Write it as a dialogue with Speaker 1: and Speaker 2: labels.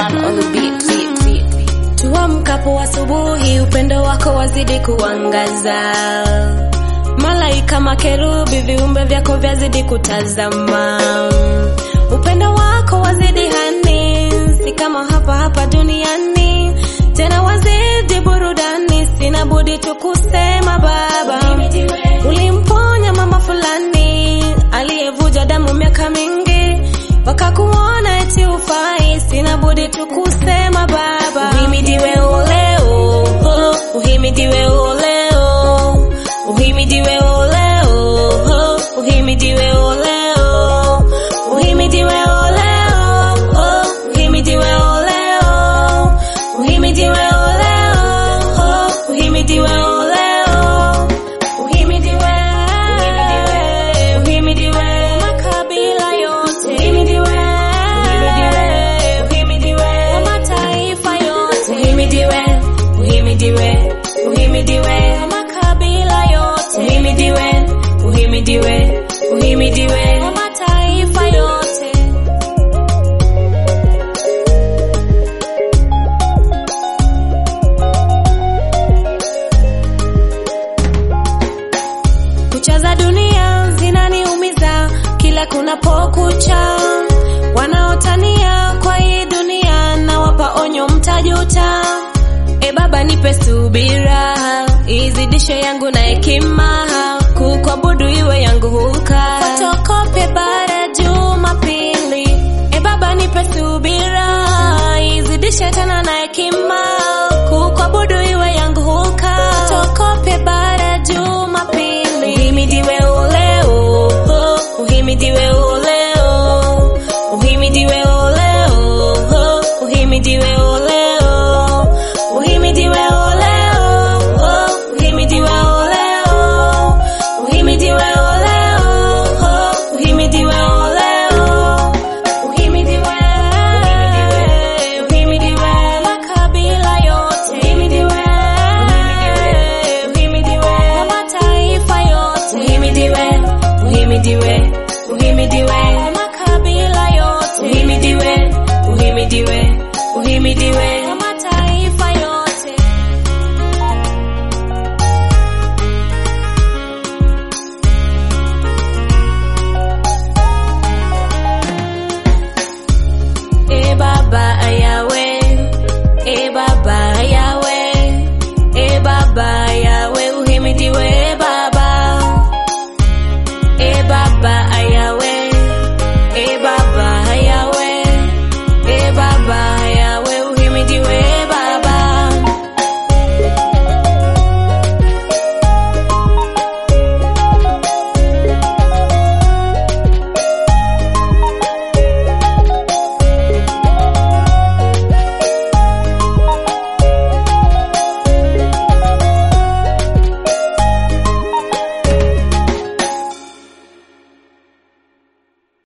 Speaker 1: man on the beat, beat, beat.
Speaker 2: Tuamkapo asubuhi, upendo wako wazidi kuangaza. Malaika makerubi, viumbe vyako vyazidi kutazama. Upendo wako wazidi hani, si kama hapa hapa duniani, tena wazidi burudani. Sina budi tu kusema Baba, ulimponya mama fulani aliyevuja damu miaka mingi, wakakuona eti ufai. Sina budi tu kusema Baba, uhimidiwe oleo, uhimidiwe oleo, uhimidiwe oleo, uhimidiwe oleo, uhimidiwe oleo, uhimidiwe oleo, uhimidiwe oleo, uhimidiwe oleo, uhimidiwe, uhimidiwe makabila yote, uhimidiwe, uhimidiwe mataifa yote, uhimidiwe, uhimidiwe, uhimidiwe makabila yote, uhimidiwe, uhimidiwe, uhimidiwe mataifa yote. Kucha za dunia zinaniumiza kila kunapokucha, wanaotania kwa hii dunia na wapa onyo, mtajuta. E Baba, nipe subira, izidishe yangu na hekima, kukuabudu iwe yangu huka, fotokope bara Jumapili. E Baba, nipe subira, izidishe tena na hekima